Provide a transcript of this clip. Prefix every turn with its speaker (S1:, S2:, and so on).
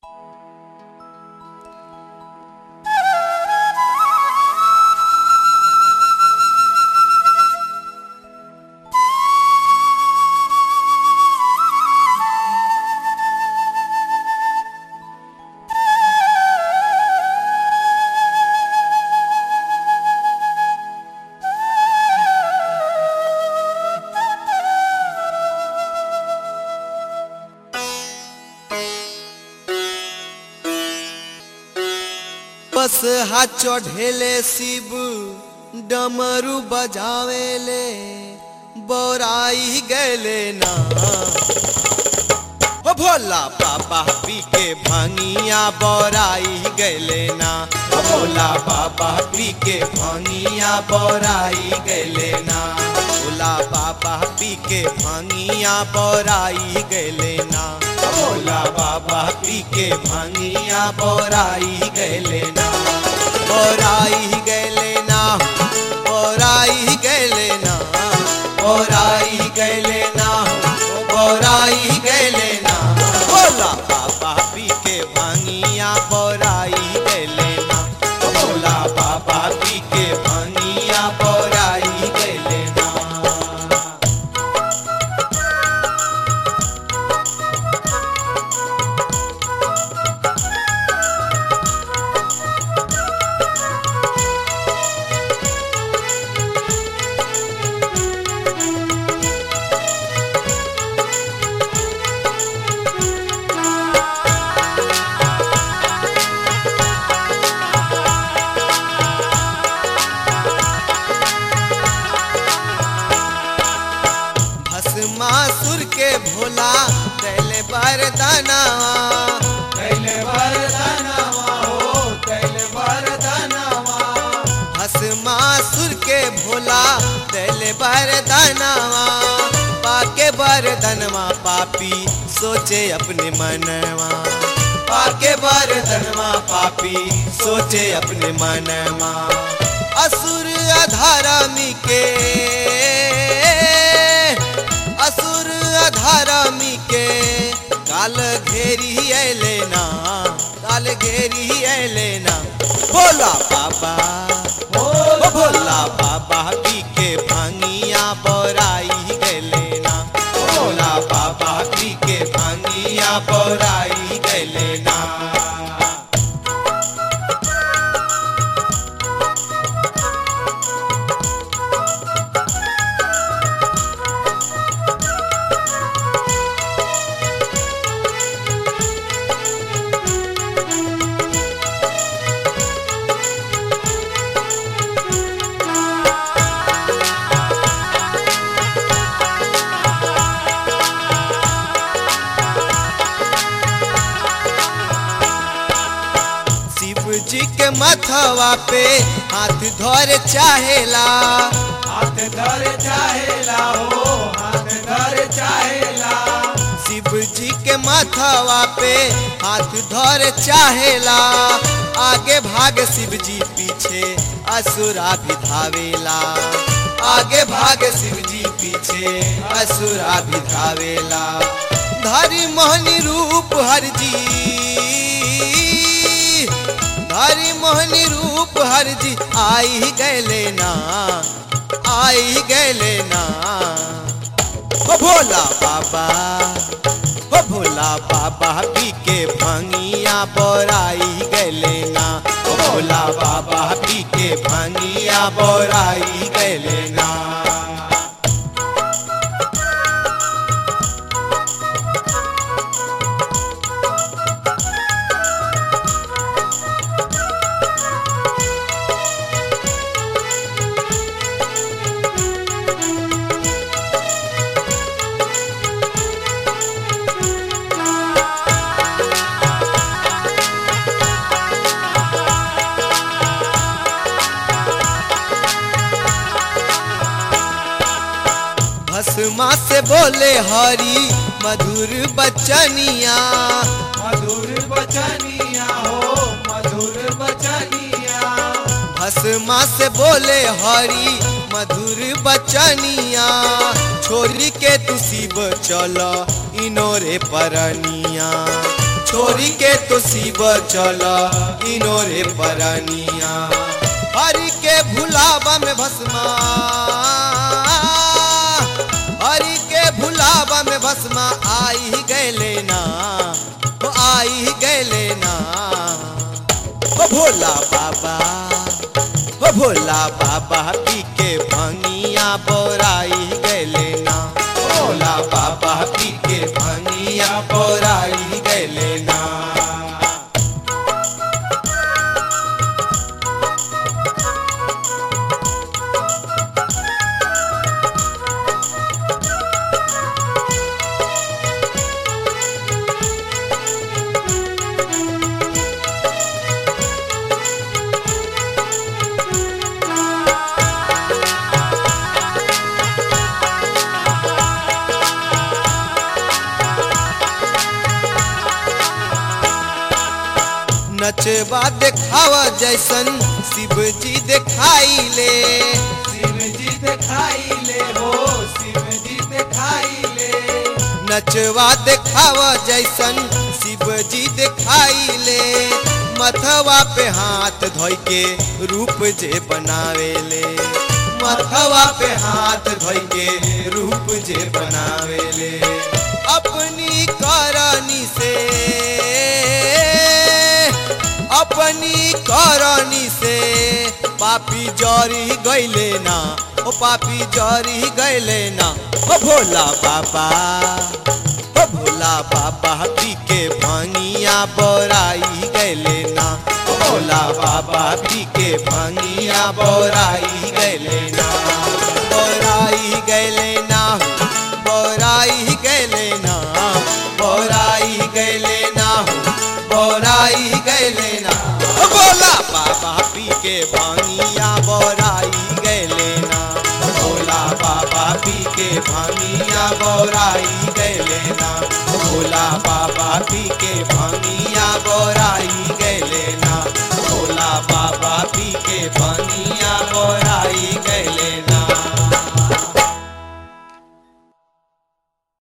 S1: बस हाथ चढ़ेले शिव डमरू बजावेले बोराई गैले ना हो भोला बाबा पी के भांगिया बोराई गैले ना हो भोला बाबा पी के भांगिया बोराई गैले ना भोला बाबा पी के भांगिया बोराई गैले ना हो भोला बाबा पी के भांगिया बोराई गैले ना बोराई गैले ना बोराई गैले ना बोराई गैले ना बोराई गैले ना भोला बाबा पी के भांगिया बोराई गैले ना भोला बाबा पी के भांगिया बोराई गैले ना भस्मासुर के भोला कैले बरदानावा कैले बरदानावा हो कैले बरदानावा भस्मासुर के भोला कैले बरदानावा पाके बरदनवा पापी सोचे अपने मनवा पाके बरदनवा पापी सोचे अपने मनवा असुर अधारामी के असुर अधारामी के काल घेरी अले ना काल घेरी अले ना भोला बाबा ओ भोला बाबा पी के भांगिया बोराई गले ना भोला बाबा पी के भांगिया बोराई गले ना शिव जी के मथवा पे हाथ धर चाहेला
S2: हाथ धर चाहेला हो हाथ धर चाहेला
S1: शिव जी के मथवा पे हाथ धर चाहेला आगे भाग शिव जी पीछे असुरा भी धावेला आगे भाग शिव जी पीछे असुरा भी धावेला धरी मोहनी रूप हर जी हरि मोहनी रूप हर जी आई गैले ना आई गैले ना ओ भोला बाबा ओ भोला बाबा पी के भांगिया बोराई गैले ना ओ भोला बाबा पी के भांगिया बोराई गैले ना भस्मा से बोले हरी मधुर बचनिया
S2: मधुर बचनिया हो मधुर बचनिया
S1: भस्मा से बोले हरी मधुर बचनिया छोरी के तू शिव चल इनोरे परनिया छोरी के तो शिव चल इनोरे परनिया हरि के भुलावा में भस्मा हरि के भुलावा में भस्मा आई ही गैले ना ओ आई ही गैले ना ओ भोला बाबा ओ भोला बाबा पी के भंगिया बोराई गैले ना भोला बाबा पी के भंगिया बोराई गैले ना नचवा देखावा जैसन शिव जी देखाई ले
S2: शिव जी दिखाई ले हो शिव जी दिखाई ले
S1: नचवा देखावा जैसन शिव जी देखाई ले मथवा पे हाथ धोई के रूप जे बनावे ले मथवा पे हाथ धोई के रूप जे बनावे ले अपनी करनी से अपनी करनी से पापी जरी गैले ना ओ पापी जरी गैले ना ओ भोला बाबा ओ भोला बाबा पी के भांगिया बोराई गैले ना ओ भोला बाबा पी के भांगिया बोराई गैले ना बोराई गैले ना बोराई गैले ना बोराई गैले ना बोराई गैले ना ओ भोला बाबा पी के भांगिया बोराई गैले ना ओ भोला बाबा पी के भांगिया बोराई गैले ना ओ भोला बाबा पी के भांगिया बोराई गैले ना ओ भोला बाबा पी के भांगिया बोराई